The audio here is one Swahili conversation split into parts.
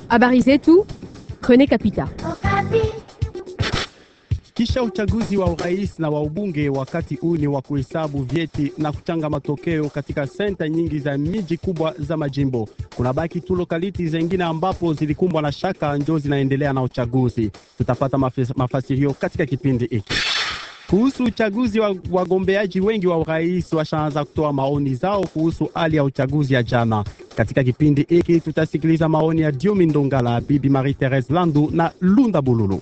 Habari zetu Rene Kapita. Kisha uchaguzi wa urais na wa ubunge, wakati huu ni wa kuhesabu vyeti na kuchanga matokeo katika senta nyingi za miji kubwa za majimbo. Kuna baki tu lokaliti zengine ambapo zilikumbwa na shaka, ndio zinaendelea na uchaguzi. Tutapata mafasirio katika kipindi hiki. Kuhusu uchaguzi wa wagombeaji wengi wa urais washaanza kutoa maoni zao kuhusu hali ya uchaguzi ya jana. Katika kipindi hiki tutasikiliza maoni ya Diomi Ndongala, Bibi Marie Therese Landu na Lunda Bululu.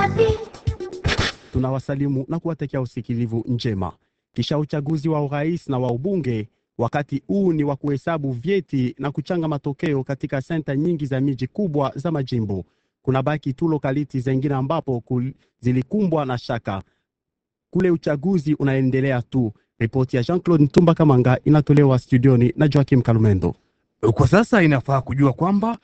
Tunawasalimu na kuwatakia usikilivu njema. Kisha uchaguzi wa urais na wa ubunge, wakati huu ni wa kuhesabu vyeti na kuchanga matokeo katika senta nyingi za miji kubwa za majimbo. Kuna baki tu lokaliti zengine ambapo zilikumbwa na shaka kule uchaguzi unaendelea tu. Ripoti ya Jean-Claude Ntumba Kamanga inatolewa studioni na Joakim Kalumendo. Kwa sasa inafaa kujua kwamba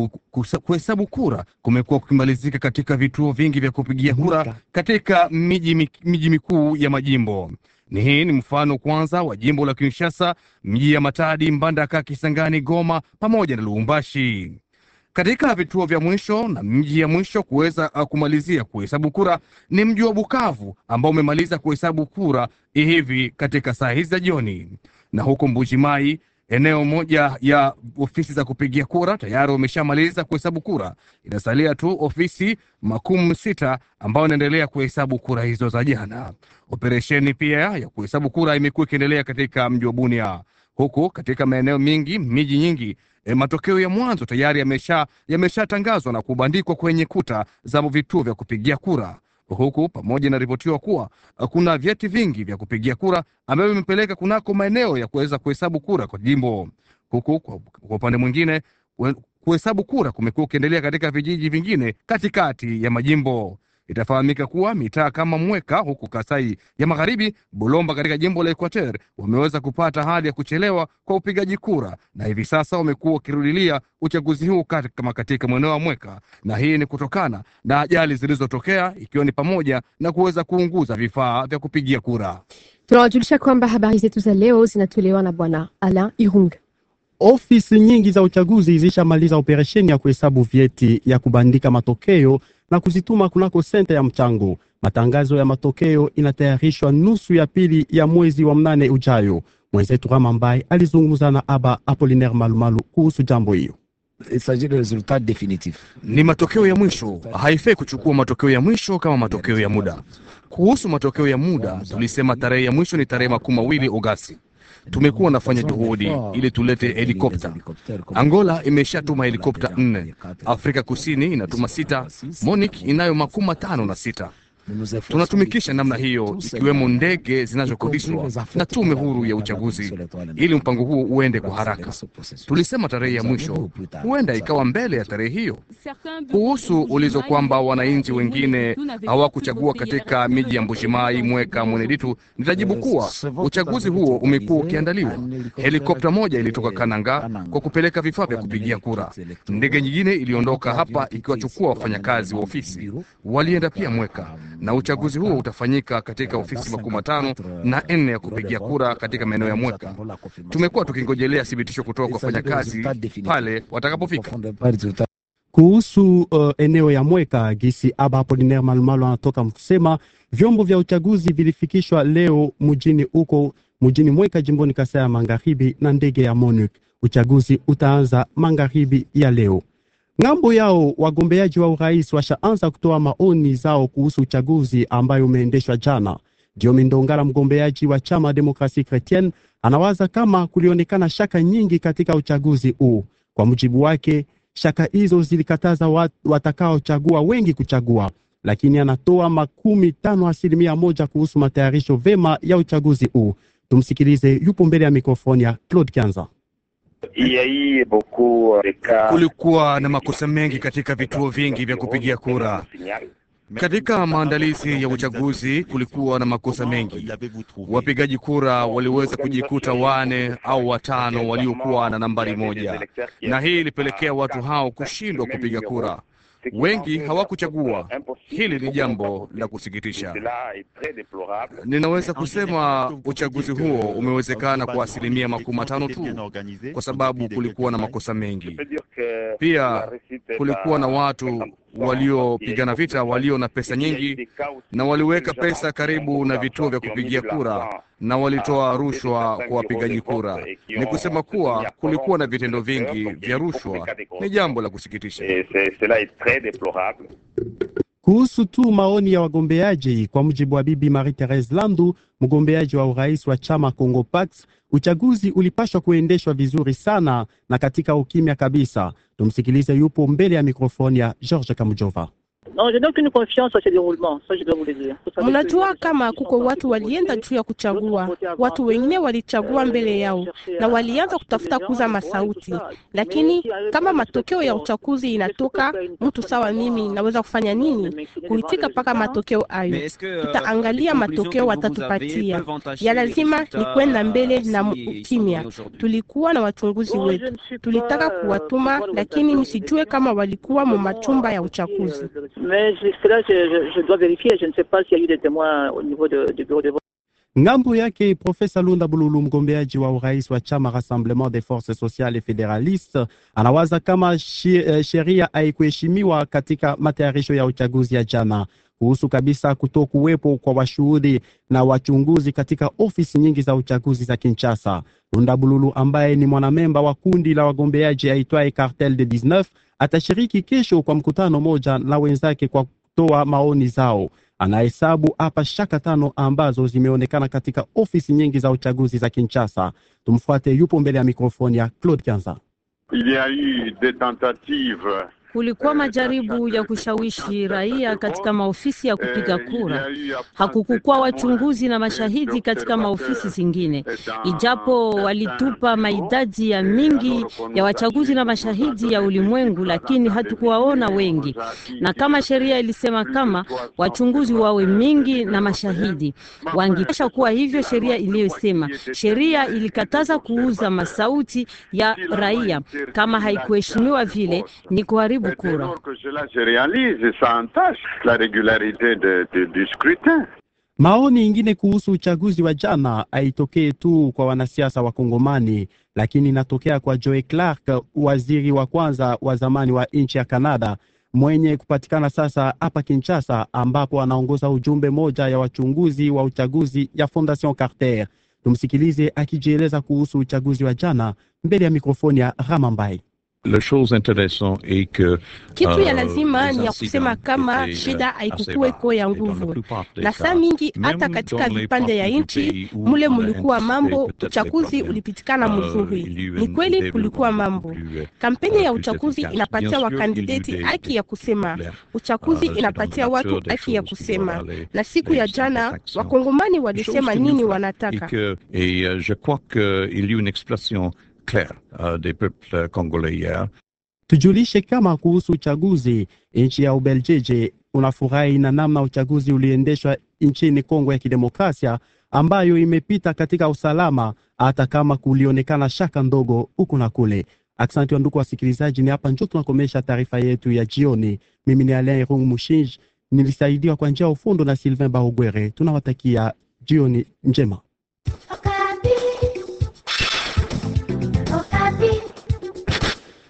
kuhesabu kura kumekuwa kukimalizika katika vituo vingi vya kupigia kura katika miji, miji mikuu ya majimbo. Ni hii ni mfano kwanza wa jimbo la Kinshasa, miji ya Matadi, Mbandaka, Kisangani, Goma pamoja na Lubumbashi. Katika vituo vya mwisho na mji ya mwisho kuweza kumalizia kuhesabu kura ni mji wa Bukavu ambao umemaliza kuhesabu kura hivi katika saa hizi za jioni, na huko Mbujimai eneo moja ya ofisi za kupigia kura tayari wameshamaliza kuhesabu kura. Inasalia tu ofisi makumi sita ambayo inaendelea kuhesabu kura hizo za jana. Operesheni pia ya kuhesabu kura imekuwa ikiendelea katika mji wa Bunia, huku katika maeneo mengi, miji nyingi E, matokeo ya mwanzo tayari yamesha yameshatangazwa na kubandikwa kwenye kuta za vituo vya kupigia kura, huku pamoja inaripotiwa kuwa kuna vyeti vingi vya kupigia kura ambavyo vimepeleka kunako maeneo ya kuweza kuhesabu kura kwa jimbo, huku kwa upande mwingine kuhesabu kura kumekuwa ukiendelea katika vijiji vingine katikati ya majimbo. Itafahamika kuwa mitaa kama Mweka huku Kasai ya Magharibi, Bulomba katika jimbo la Equateur wameweza kupata hali ya kuchelewa kwa upigaji kura, na hivi sasa wamekuwa wakirudilia uchaguzi huu kama katika mweneo wa Mweka, na hii ni kutokana na ajali zilizotokea ikiwa ni pamoja na kuweza kuunguza vifaa vya kupigia kura. Tunawajulisha kwamba habari zetu za leo zinatolewa na Bwana Alain Irung. Ofisi nyingi za uchaguzi zishamaliza operesheni ya kuhesabu vyeti ya kubandika matokeo na kuzituma kunako senta ya mchango. Matangazo ya matokeo inatayarishwa nusu ya pili ya mwezi wa mnane ujayo. Mwenzetu Rama Mbai alizungumza na Aba Apolinaire Malumalu kuhusu jambo hiyo. Ni matokeo ya mwisho, haifai kuchukua matokeo ya mwisho kama matokeo ya muda. Kuhusu matokeo ya muda, tulisema tarehe ya mwisho ni tarehe makumi mawili Agosti. Tumekuwa nafanya juhudi ili tulete helikopta. Angola imeshatuma helikopta nne, Afrika Kusini inatuma sita, Monique inayo makumi matano na sita. Tunatumikisha namna hiyo, ikiwemo ndege zinazokodishwa na tume huru ya uchaguzi, ili mpango huo uende kwa haraka. Tulisema tarehe ya mwisho huenda ikawa mbele ya tarehe hiyo. Kuhusu ulizo kwamba wananchi wengine hawakuchagua katika miji ya Mbushimai, Mweka, Mweneditu, nitajibu kuwa uchaguzi huo umekuwa ukiandaliwa. Helikopta moja ilitoka Kananga kwa kupeleka vifaa vya kupigia kura. Ndege nyingine iliondoka hapa ikiwachukua wafanyakazi wa ofisi, walienda pia Mweka na uchaguzi huo utafanyika katika ofisi makumi matano na nne ya kupigia kura katika maeneo ya Mweka. Tumekuwa tukingojelea thibitisho kutoka kwa wafanyakazi pale watakapofika. Kuhusu uh, eneo ya Mweka, gisi Aba Apolinaire Malumalu anatoka kusema vyombo vya uchaguzi vilifikishwa leo mjini huko mjini Mweka, jimboni Kasai ya Magharibi na ndege ya MONUC. Uchaguzi utaanza magharibi ya leo. Ng'ambo yao wagombeaji wa urais washaanza kutoa maoni zao kuhusu uchaguzi ambayo umeendeshwa jana. Diomi Ndongala, mgombeaji wa chama Demokrasi Kretienne, anawaza kama kulionekana shaka nyingi katika uchaguzi huu. Kwa mujibu wake, shaka hizo zilikataza wat, watakaochagua wengi kuchagua, lakini anatoa makumi tano asilimia moja kuhusu matayarisho vema ya uchaguzi huu. Tumsikilize, yupo mbele ya mikrofoni ya Claude Kianza. Kulikuwa na makosa mengi katika vituo vingi vya kupigia kura. Katika maandalizi ya uchaguzi kulikuwa na makosa mengi. Wapigaji kura waliweza kujikuta wane au watano waliokuwa na nambari moja, na hii ilipelekea watu hao kushindwa kupiga kura. wengi hawakuchagua. Hili ni jambo la kusikitisha. Ninaweza kusema uchaguzi huo umewezekana kwa asilimia makumi matano tu, kwa sababu kulikuwa na makosa mengi. Pia kulikuwa na watu waliopigana vita walio na pesa nyingi na waliweka pesa karibu na vituo vya kupigia kura na walitoa rushwa kwa wapigaji kura. Ni kusema kuwa kulikuwa na vitendo vingi vya rushwa. Ni jambo la kusikitisha. Kuhusu tu maoni ya wagombeaji, kwa mujibu wa Bibi Marie Therese Landu, mgombeaji wa urais wa chama Congo Pax, uchaguzi ulipashwa kuendeshwa vizuri sana na katika ukimya kabisa. Tumsikilize, yupo mbele ya mikrofoni ya George Kamujova. Mnajua kama kuko watu walienda juu ya kuchagua, watu wengine walichagua mbele yao na walianza kutafuta kuza masauti, lakini kama matokeo ya uchaguzi inatoka, mtu sawa mimi naweza kufanya nini? Kuitika mpaka matokeo hayo, tutaangalia matokeo watatupatia. Ya lazima ni kwenda mbele na ukimya. Tulikuwa na wachunguzi wetu, tulitaka kuwatuma, lakini msijue kama walikuwa mu machumba ya uchaguzi. Mais cela, je, je, je dois vérifier. Je ne sais pas s'il y a eu des témoins au niveau de, du bureau de vote. Ngambo yake Profesa Lunda Bululu, mgombeaji wa urais wa chama Rassemblement des Forces Sociales et Fédéralistes, anawaza kama sheria haikuheshimiwa katika matayarisho ya uchaguzi ya jana kuhusu kabisa kutokuwepo kwa washuhudi na wachunguzi katika ofisi nyingi za uchaguzi za Kinshasa. Lunda Bululu ambaye ni mwanamemba wa kundi la wagombeaji aitwaye Cartel de 19 atashiriki kesho kwa mkutano moja na wenzake kwa kutoa maoni zao. Anahesabu hapa shaka tano ambazo zimeonekana katika ofisi nyingi za uchaguzi za Kinshasa. Tumfuate, yupo mbele ya mikrofoni ya Claude Kanza. Il y a eu des tentatives Kulikuwa majaribu ya kushawishi raia katika maofisi ya kupiga kura. Hakukukuwa wachunguzi na mashahidi katika maofisi zingine, ijapo walitupa maidadi ya mingi ya wachaguzi na mashahidi ya ulimwengu, lakini hatukuwaona wengi. Na kama sheria ilisema kama wachunguzi wawe mingi na mashahidi, wangipasha kuwa hivyo sheria iliyosema. Sheria ilikataza kuuza masauti ya raia. Kama haikuheshimiwa vile, ni kuharibu kura. Maoni ingine kuhusu uchaguzi wa jana haitokee tu kwa wanasiasa wa Kongomani, lakini inatokea kwa Joe Clark, waziri wa kwanza wa zamani wa nchi ya Kanada mwenye kupatikana sasa hapa Kinshasa, ambapo anaongoza ujumbe moja ya wachunguzi wa uchaguzi ya Fondation Carter. Tumsikilize akijieleza kuhusu uchaguzi wa jana mbele ya mikrofoni ya Ramambai. La chose intéressante est que kitu ya lazima ni ya kusema kama shida haikukuweko ya nguvu, na saa mingi hata katika vipande ya nchi mule mulikuwa mambo, uchaguzi ulipitikana mzuri. Ni kweli kulikuwa mambo. Kampeni ya uchaguzi inapatia wakandideti haki ya kusema, uchaguzi inapatia watu haki ya kusema, na siku ya jana wakongomani walisema nini wanataka. Et je crois qu'il y a une expression claire uh, des peuples congolais hier. Tujulishe kama kuhusu uchaguzi, nchi ya Ubeljiji unafurahi na namna uchaguzi uliendeshwa nchini Kongo ya Kidemokrasia ambayo imepita katika usalama, hata kama kulionekana shaka ndogo huku na kule. Aksanti wa ndugu wasikilizaji, ni hapa njo tunakomesha taarifa yetu ya jioni. Mimi ni Alain Rung Mushinji, nilisaidiwa kwa njia ya ufundo na Sylvain Bahogwere. Tunawatakia jioni njema.